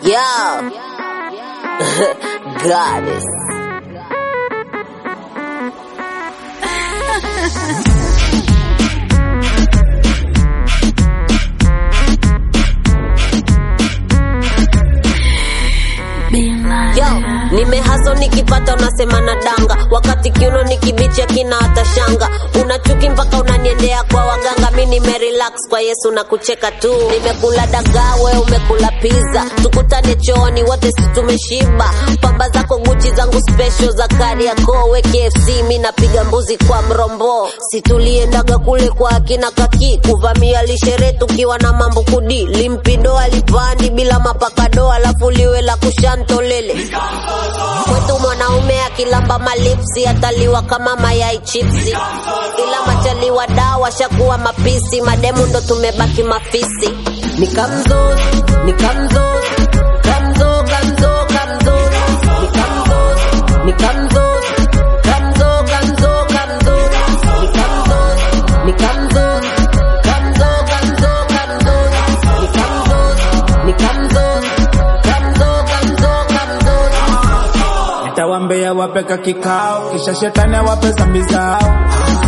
Yo. Goddess. Yo, nimehaso nikipata unasema na danga, wakati kiuno nikibicha kina hata shanga. Una chuki mpaka unaniendea kwa waganga, mi nimerelax kwa Yesu na kucheka tu. Nimekula dagaa, we umekula pizza, tukutane chooni wote si tumeshiba. Pamba zako Gucci zangu special za Kariakoo, we KFC mi napiga mbuzi kwa mrombo. Si tuliendaga kule kwa akina kaki kuvamia lishere tukiwa na mambo kudi, limpido alipandi bila mapakado, alafu liwe la kushantolele kwetu mwanaume akilamba malipsi ataliwa kama mayai chipsi, ila machaliwa dawa shakuwa mapisi, mademu ndo tumebaki mafisi. Nikamzo, nikamzo, kamzo, kamzo, kamzo, nikamzo, nikamzo, kamzo, kamzo, kamzo, nikamzo, nikamzo, kamzo, kamzo, kamzo, nikamzo, nikamzo, kamzo, kamzo, kamzo. Nitawambia wapeka kikao, kisha shetani awape zambi zao,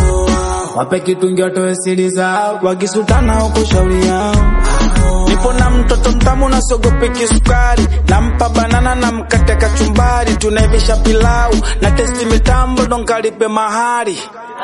wape kitungi watoe siri zao, wakisutana huko shauri yao. Nipo na mtoto mtamu na siogopi kisukari, nampa banana na mkate kachumbari, tunaivisha pilau na testi mitambo ndo nkalipe mahari.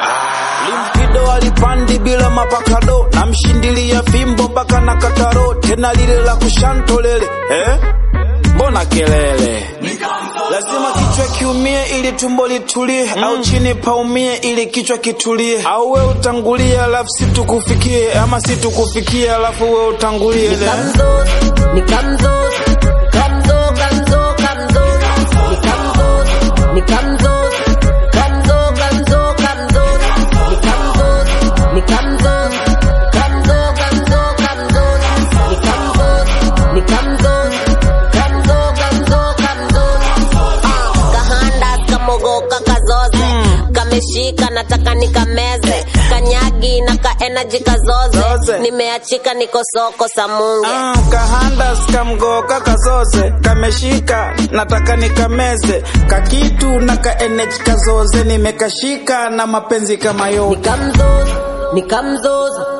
Limpido alipandi bila mapakado, namshindilia fimbo mpaka na kataro, tena lile la kushantolele eh? Mbona kelele? Lazima kichwa kiumie ili tumbo litulie, au chini paumie ili kichwa kitulie, au we utangulie alafu situkufikie, ama situkufikie alafu we utangulie. Nikamzo, nikamzo, kamzo, kamzo, kamzo, nikamzo, nikamzo, kamzo, kamzo, kamzo, nikamzo, nikamzo, kamzo, kamzo, kamzo, nikamzo, nikamzo, kamzo, kamzo, kamzo. Ah, kahanda kamogoka kazoze kameshika nataka nikameze kanyagi na ka energy kazoze Zoze. nimeachika niko soko samunge Ah, kahanda skamgoka kazoze kameshika nataka nikameze kakitu na kaeneji kazoze nimekashika na mapenzi kama yote nikamzoza nikamzoza